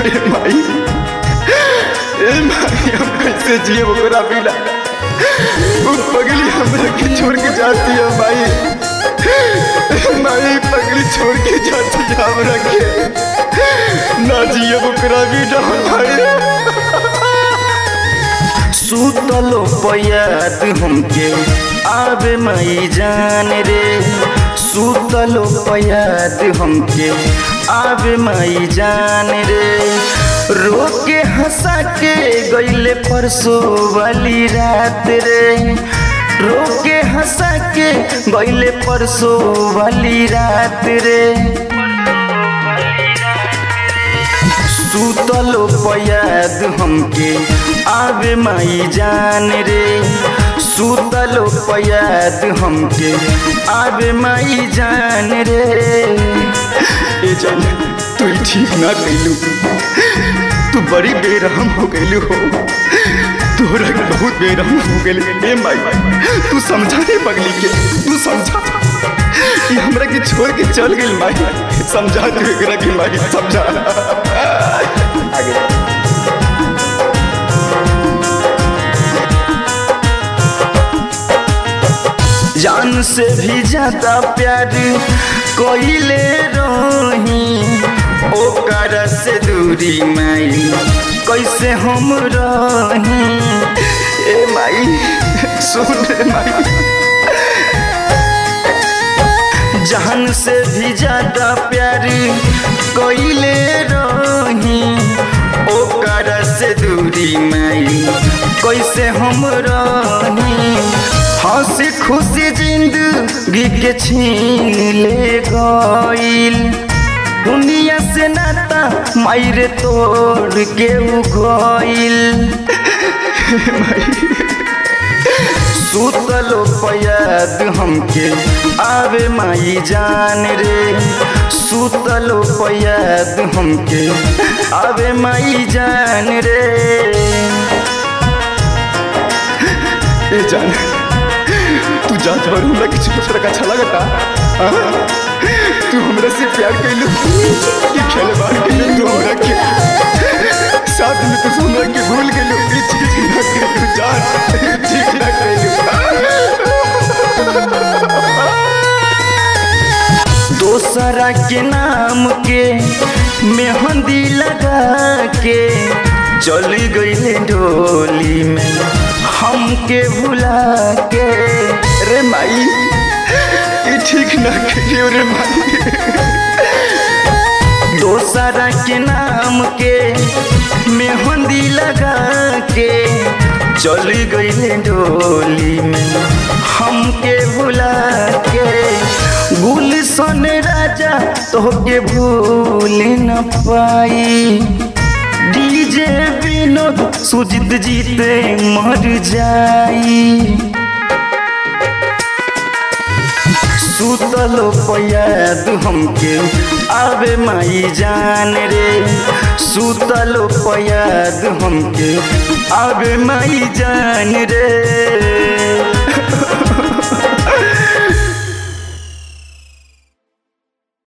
ए माई ए माई हम कैसे जिए ओकरा बिना वो पगली हमरा के छोड़ के जाती है माई माई पगली छोड़ के जाती है हमरा के ना जिए ओकरा बिना माई सुतलो पयाद हमके आवे मई जान रे सुतलो पयाद हमके आवे मई जान रे रोके हंसा के गईले परसों वाली रात रे रोके हंसा के गईले परसों वाली रात रे सुतलो पयाद हमके आवे माई जान रे सुतलो पयाद हमके आवे माई जान रे ए जान तू ठीक ना कैलू तू बड़ी बेरहम हो गैलू हो तोरा के बहुत बेरहम हो गेल ए माई तू समझा दे पगली के तू समझा कि हमरा के छोड़ के चल गेल माई समझा दे एकरा के माई समझा आगे जान से भी ज्यादा प्यार कोइले रही ओकर से दूरी माई कैसे हम रही ए माई सुन रे माई जान से भी ज्यादा प्यार कोइले रही ओकर से दूरी माई कैसे हम रही हंसी खुशी जिंदगी के छीन ले गईल दुनिया से नाता मायरे तोड़ के उ गईल सुतलो पयाद हमके आवे माई जान रे सुतलो पयाद हमके आवे माई जान रे ए जान तू जा और हमरा के छोटा छोटा अच्छा लगता हाँ? तू हमरा से प्यार कैलू कि खेले बार कैलू तू हमरा के साथ में तू हमरा के भूल गेलू ई चीज ना कैलू जान ठीक ना कैलू दोसरा के नाम के मेहंदी लगा के चल गईले डोली में हमके भुला के रे माई ई ठीक ना कैलू रे माई दोसरा के नाम के मेहंदी लगा के चल गईले डोली में हमके भुला के गुलशन राजा तोहके भूल न पाई डीजे विनोद सुजित जीते मर जाई सुतलो पयाद हमके आवे माई जान रे सुतलो पयाद हमके आवे माई जान रे